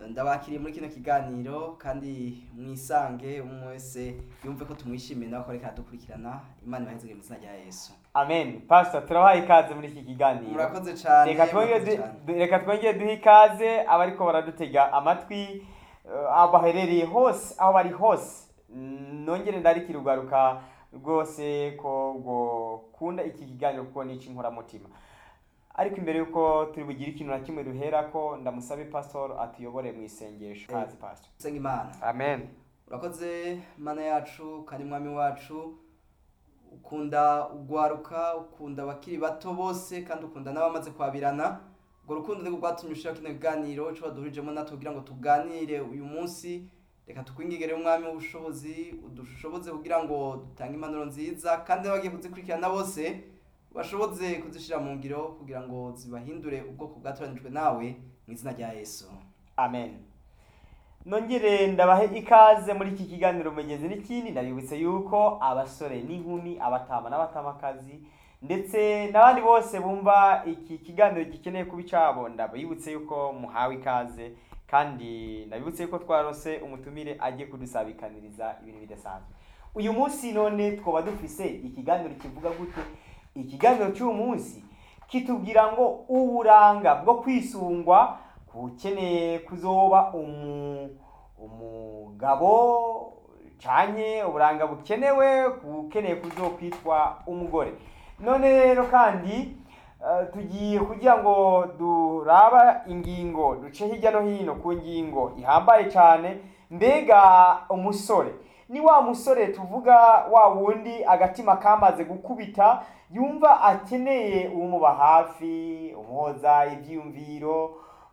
ndabakiriye muri kino kiganiro kandi mwisange umwe wese yumve ko tumwishimiye nawe ko reka dukurikirana imana ibaheze mu izina rya yesu amen pastor turabaha ikaze muri iki kiganiro murakoze cyane reka twongere murakoze du- cyane. du- reka twongere duhe ikaze abariko baradutega amatwi eh, aho baherereye hose aho bari hose Mm, nongere ndarikira ugaruka rwose ko gukunda iki kiganiro kuko ni icy'inkoramutima ariko imbere y'uko turi bugire ikintu na kimwe duherako ndamusabe pastor atuyobore mu isengesho kazi pastor senga imana amen urakoze mana yacu kandi mwami wacu ukunda ugwaruka ukunda abakiri bato bose kandi ukunda n'abamaze kwabirana urwo rukundo nirwo rwatumye ushira kino kiganiro ico waduhurijemo natwe kugira ngo tuganire uyu munsi reka tukwingigere umwami w'ubushobozi udushoboze kugira ngo dutange impanuro nziza kandi n'abagiye kuzikurikirana bose bashoboze kuzishira mu ngiro kugira ngo zibahindure ubwoko bwatoranijwe nawe mu izina rya yesu amen nongere ndabahe ikaze muri iki kiganiro mugezi n'ikindi ndabibutse yuko abasore n'inkumi abatama n'abatamakazi ndetse n'abandi bose bumva iki kiganiro gikeneye kuba icabo ndabibutse yuko muhawe ikaze kandi ndabibutse yuko twarose umutumire agiye kudusabikaniriza ibintu bidasanzwe uyu munsi none twaba dufise ikiganiro kivuga gute ikiganiro cy'uyu munsi kitubwira ngo uburanga bwo kwisungwa ukeneye kuzoba umu umugabo canye uburanga bukenewe ukeneye kuzokwitwa umugore none rero kandi eh, tugiye kugira ngo duraba ingingo duce hirya no hino ku ngingo ihambaye cyane mbega umusore ni wa musore tuvuga wa wundi agatima kamaze gukubita yumva akeneye umuba hafi umuhoza ibyiyumviro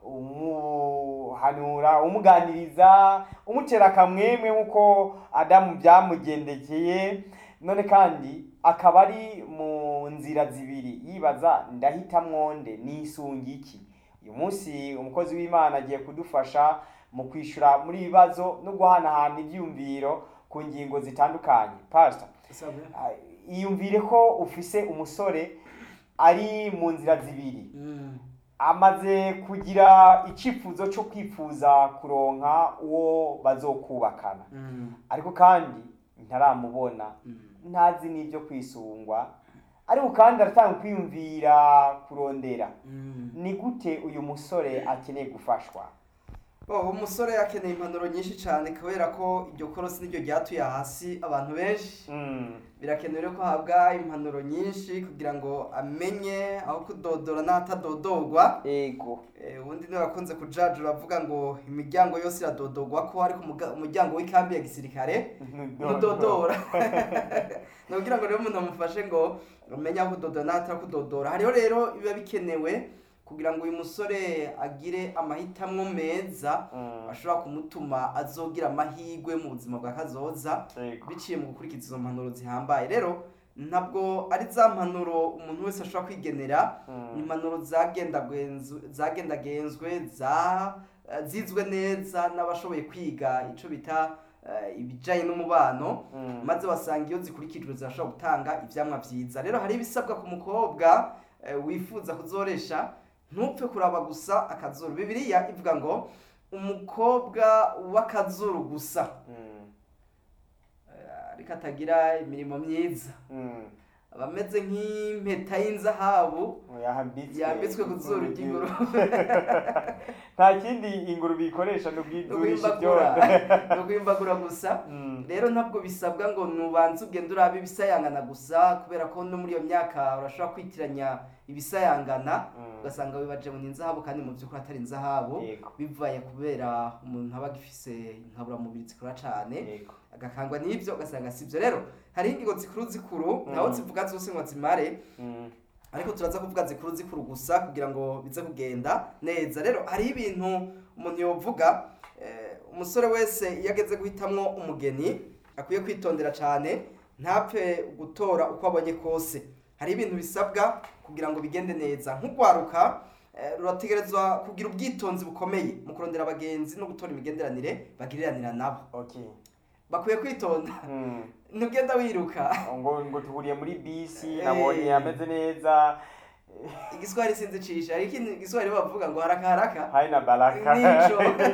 umuhanura umuganiriza umutera akamwemwe nk'uko adamu byamugendekeye none kandi akaba ari mu nzira zibiri yibaza ndahitamwo nde nisunga iki uyu munsi umukozi w'imana agiye kudufasha mu kwishyura muri ibi bibazo no guhanahana ibyiyumviro ku ngingo zitandukanye pastor ah, iyumvire ko ufise umusore ari mu nzira zibiri Mm. amaze kugira icyifuzo cyo kwifuza kuronka uwo bazokubakana Mm. ariko kandi ntaramubona Mm. ntazi n'ibyo kwisungwa ariko kandi aratanga kwiyumvira kurondera Mm. ni gute uyu musore akeneye gufashwa Oh, umusore akeneye impanuro nyinshi cyane kubera ko iryo korosi niryo ryatuye hasi abantu benshi Mm, birakenewe rero ko ahabwa impanuro nyinshi kugira ngo amenye aho kudodora n'ahatadodorwa ego Eh, ubundi niwe wakunze kujajura avuga ngo imiryango yose iradodorwa ko ariko umuga- umuryango w'ikambi ya gisirikare ntudodora ni ukugira ngo rero umuntu amufashe ngo umenye aho kudodora n'atarakudodora hariho rero biba bikenewe kugira ngo uyu musore agire amahitamo meza Mm, ashobora kumutuma azogira amahirwe mu buzima bwa kazoza ego biciye mu gukurikiza izo mpanuro zihambaye rero ntabwo ari za mpanuro umuntu wese ashobora kwigenera Mm. ni impanuro zagendagenzwe- zagendagenzwe za- eh, zizwe neza n'abashoboye kwiga icyo bita eh, ibijyanye n'umubano Mm. maze wasanga iyo zikurikijwe zirashobora gutanga ibyamwa byiza rero hari ibisabwa ku mukobwa eh, wifuza kuzoresha ntupfe kuraba gusa akazuru bibiliya ivuga ngo umukobwa w'akazuru gusa Mm, eh, ariko atagira imirimo myiza mm. aba ameze nk'impeta y'inzahabu yambitswe yambitswe ku zuru ry'ingurube nta kindi ingurube ikoresha ni ubwidurisha ukwimbagura ibyondo ni ukwimbagura gusa Mm, rero ntabwo bisabwa ngo nubanze ugende urabe ibisayangana gusa kubera ko no muri iyo myaka urashobora kwitiranya ibisayangana mm. ugasanga wibaje ngo ni inzahabu kandi mu by'ukuri atari inzahabu Yego. bivaye kubera umuntu aba agifise inkaburamubiri zikora cyane Yego. agakangwa n'ibyo ugasanga si byo rero hariho ingingo zikuru zikuru ntaho Mm. zivuga zose ngo zimare Mm, ariko turaza kuvuga zikuru zikuru gusa kugira ngo bize kugenda neza rero hariho ibintu umuntu yovuga eh, umusore wese iyo ageze guhitamwo umugeni akwiye kwitondera cyane ntapfe gutora uko abonye kose hari ibintu bisabwa kugira ngo bigende neza nk'urwaruka eh, rurategerezwa kugira ubwitonzi bukomeye mu kurondera abagenzi no gutora imigenderanire bagiriranira nabo okay. bakwiye kwitonda Mm. ntugenda wiruka ngo ngo tuhuriye muri bisi Eh. nabonye ameze neza igiswahili sinzi cisha ariko igiswahili bavuga ngo haraka haraka haina baraka nico